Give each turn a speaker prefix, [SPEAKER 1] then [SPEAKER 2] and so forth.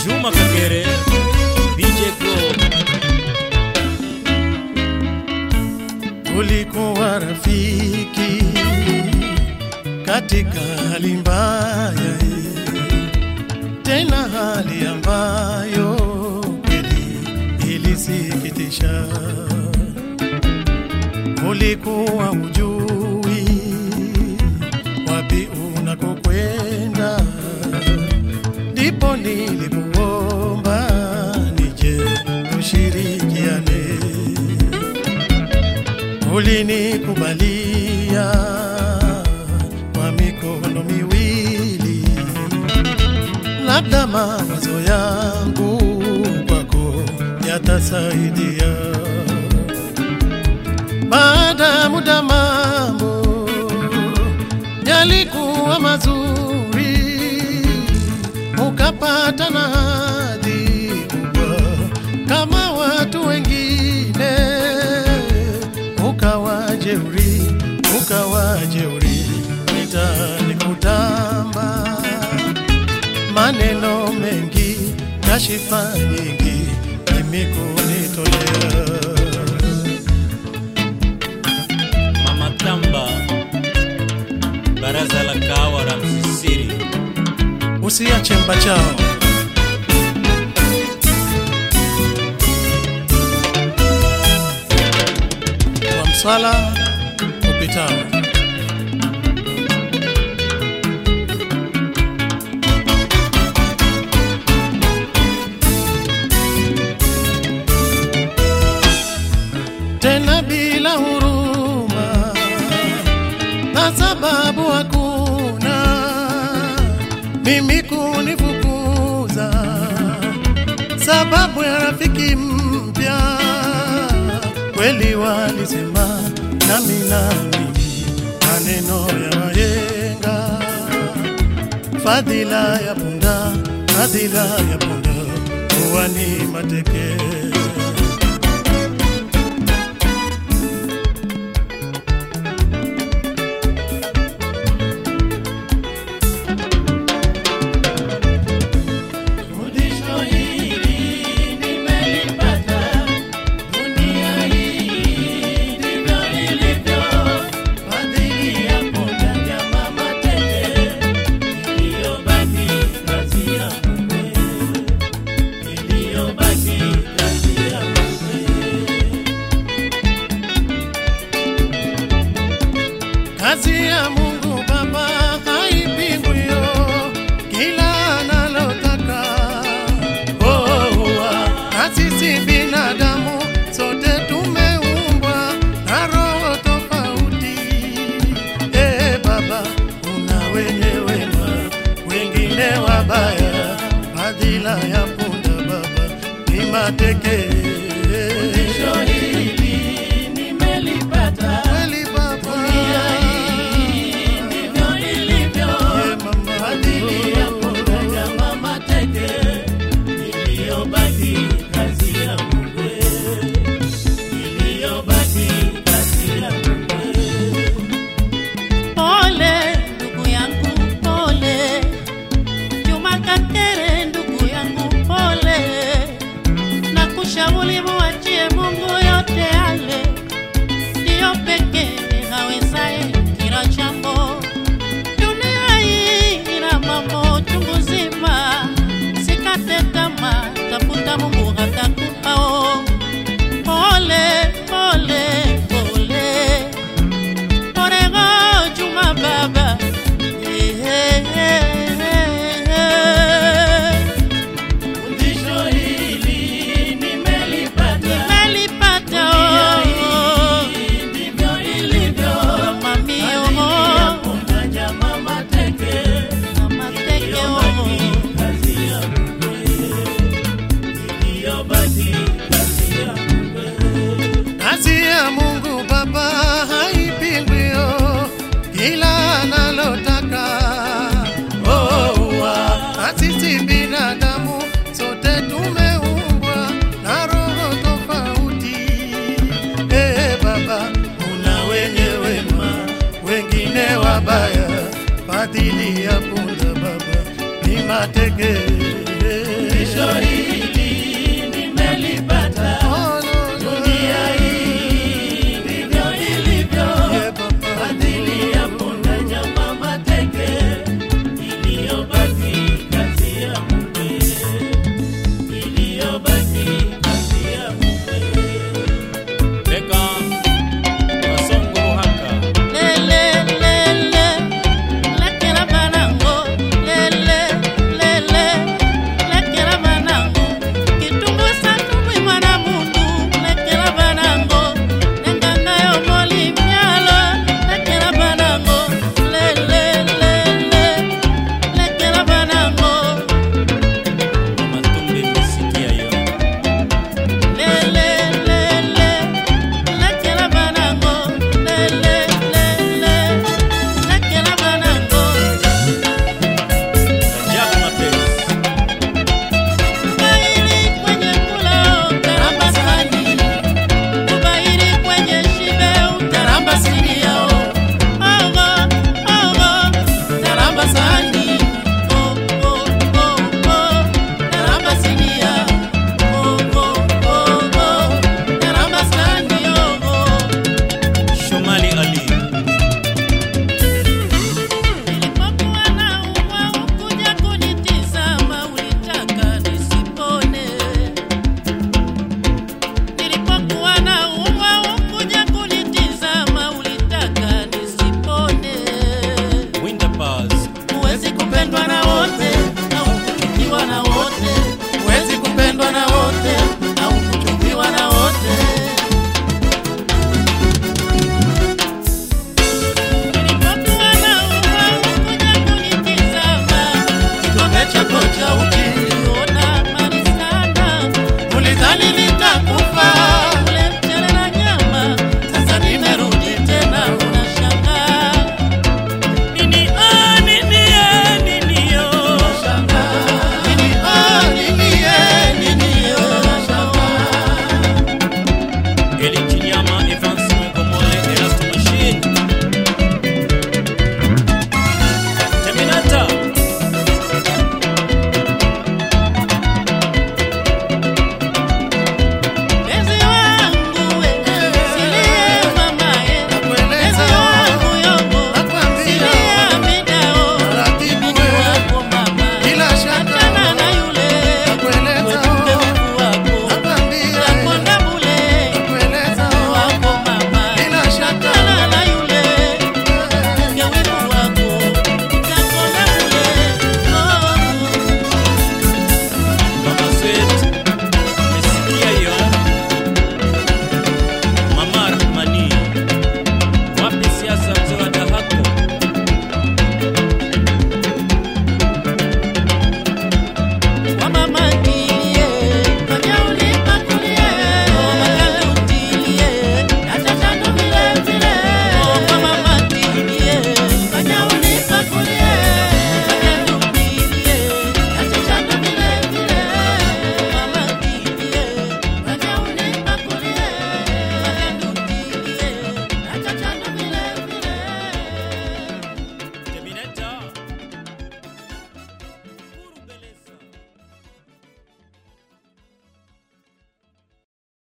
[SPEAKER 1] Juma Kakere, BJ Pro,
[SPEAKER 2] Ulikuwa rafiki katika hali mbaya, tena hali ambayo kweli ilisikitisha. Ulikuwa ujui wapi unakokwenda, ndipo nilikuomba nije tushirikiane ulinikubalia kwa mikono miwili, labda mawazo yangu kwako yatasaidia. Baada ya muda mambo yalikuwa mazuri, ukapata na hadhi kubwa kama watu wengine, ukawa jeuri, ukawa jeuri mitaani kutamba, maneno mengi, kashifa nyingi, mimi kunitolea
[SPEAKER 1] Mama Tamba, Baraza la Kahawa la Msisiri,
[SPEAKER 2] usiache mbachao wa mswala upitao tena bila huruma na sababu hakuna mimi kunifukuza, sababu ya rafiki mpya. Kweli walisema nami nami maneno ya wahenga, fadhila ya punda, fadhila ya punda huwa ni mateke. Fundisho hili nimelipata, dunia hii ndivyo ilivyo. Fadhili ya punda nyama mateke, iliyobaki kazi ya mume, iliyobaki kazi ya mume. Kazi ya Mungu Baba haipingwi, yo, kila analotaka. Oh, ah, na sisi binadamu sote tumeumbwa na roho tofauti. Eh, Baba, kuna wenye wema, wengine wabaya. Fadhila ya punda Baba ni mateke. Fundisho hili nimelipata kweli Baba, ndivyo ilivyo. Fadhili ya punda nyama mateke, iliyobaki kazi ya Mungu, iliyobaki kazi ya Mungu.
[SPEAKER 3] Pole ndugu yangu, pole Juma Kakere, ndugu yangu, pole na kushauri muachie Mungu yote yale, ndiyo pekee hawezaye kila jambo. Dunia hii ina mambo chungu zima, sikate tamaa, tafuta Mungu hatakupao. Pole pole pole Orego Juma Baba. Eh, eh, eh, eh.
[SPEAKER 2] Fundisho hili nimelipata,
[SPEAKER 3] Nimelipata oh,
[SPEAKER 2] ndivyo ilivyo.
[SPEAKER 3] mami
[SPEAKER 2] Fadhili ya
[SPEAKER 3] oh,
[SPEAKER 2] punda nyama mateke,
[SPEAKER 3] mama teke oh.
[SPEAKER 2] kazi ya Mungu, iliyobaki kazi ya Mungu. Kazi ya Mungu Baba haipingwi, oh, kila analotaka. Oh, ah, na sisi binadamu sote tumeumbwa na roho tofauti. Eh, Baba, kuna wenye wema, wengine wabaya. Fadhili ya punda Baba ni mateke